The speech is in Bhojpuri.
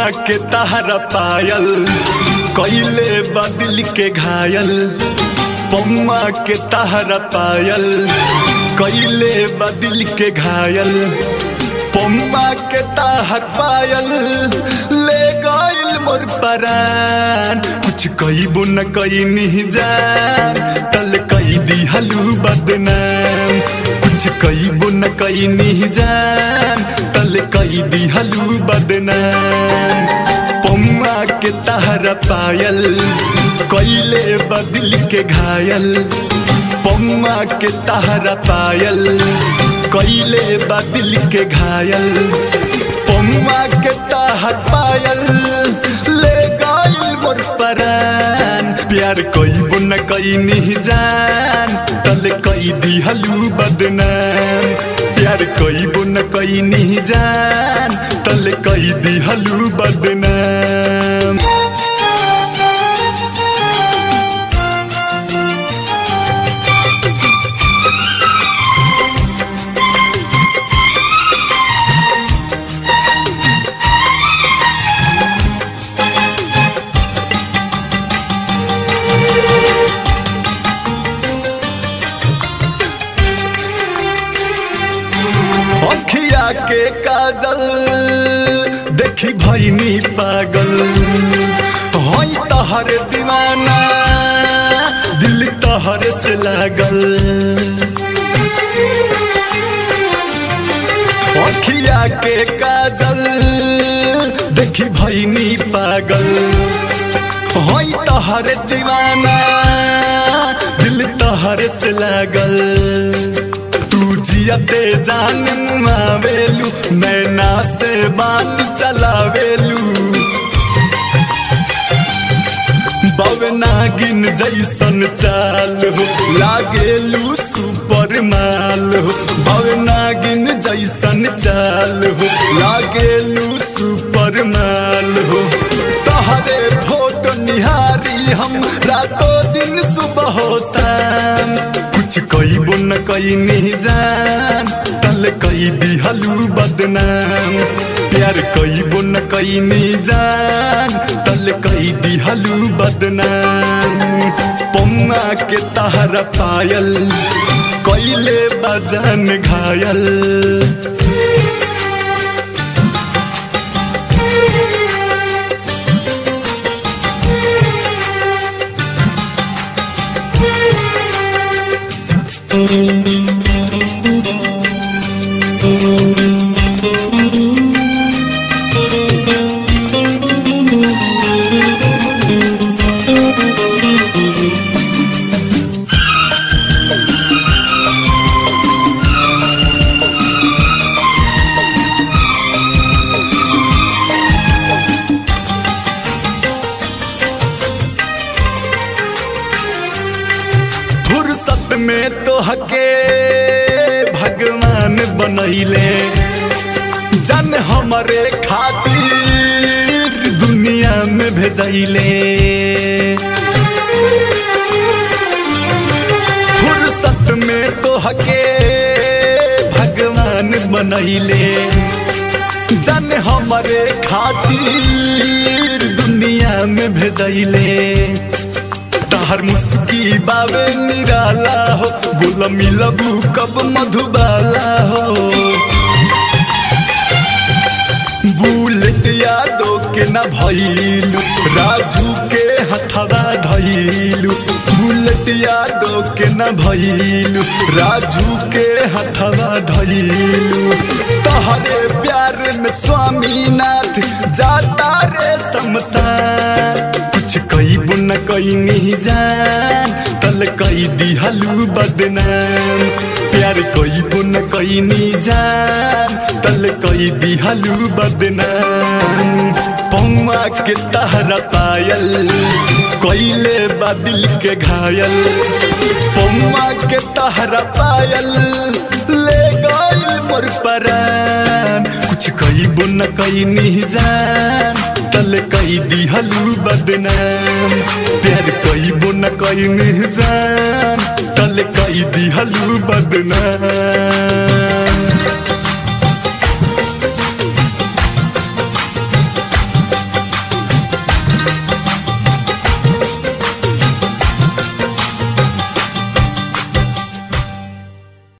पौआ के तहरा पायल कैले बदिल के घायल पौआ के तहरा पायल कैले बदिल के घायल पौआ के तहर पायल ले गइल मोर परान कुछ कईबो न कई नहीं जान तल कई दी हलू बदनाम कुछ कईबो न कई नहीं जान तल कई दी हलू बदनाम पौआ के तहरा पायल कैले बदिल के घायल पौआ के तहरा पायल कैले बदिल के घायल पौआ के तहर पायल ले गइल मोर परान प्यार कईबो न कई नहीं जान तल कई दी हलू बदनाम प्यार कईबो न कई नहीं जान तल कई दी हलू बदनाम अखिया के काजल देखी भैनी पागल हई तहर दीवाना दिल तहर से लागल अखिया के काजल देखी भैनी पागल हई तहर दीवाना दिल तहर से लागल तू जियते जान मुआवेलू नैना से बान चलावेलू बवनागिन जैसन चाल हो लागेलू सुपर माल हो बवनागिन जैसन चाल हो लागेलू सुपर माल हो तहरे फोटो निहारी हम रातों दिन सुबह हो शाम कुछ कईबो न कई नहीं जान तल कई दी हलू बदनाम प्यार कईबो न कई नहीं जान तल कई दी हलू बदनाम पौआ के तहरा पायल कैले बजन घायल फुर्सत में तो हके भगवान बनैले जन हमरे खातिर दुनिया में भेजैले फुर्सत में तो हके भगवान बनैले जन हमरे खातिर दुनिया में भेजैले तहर मुस्की बाबे निराला हो गुलामी लबू कब मधुबाला हो बुलेट यादो के न भइलू राजू के हथवा धइलू बुलेट यादो के न भइलू राजू के हथवा धइलू तहरे प्यार में स्वामीनाथ जाता रे शमशान कुछ कईबो न कई नहीं जान तल कई दी हलू बदनाम प्यार कईबो न कई नहीं जान तल कई दी हलू बदनाम पौआ के तहरा पायल कैले बदिल के घायल पौआ के तहरा पायल ले गइल मोर परान कुछ कईबो न कई नहीं जान तल कई दी हलू बदनाम प्यार कईबो न कई नहीं जान तल कई दी हलू बदनाम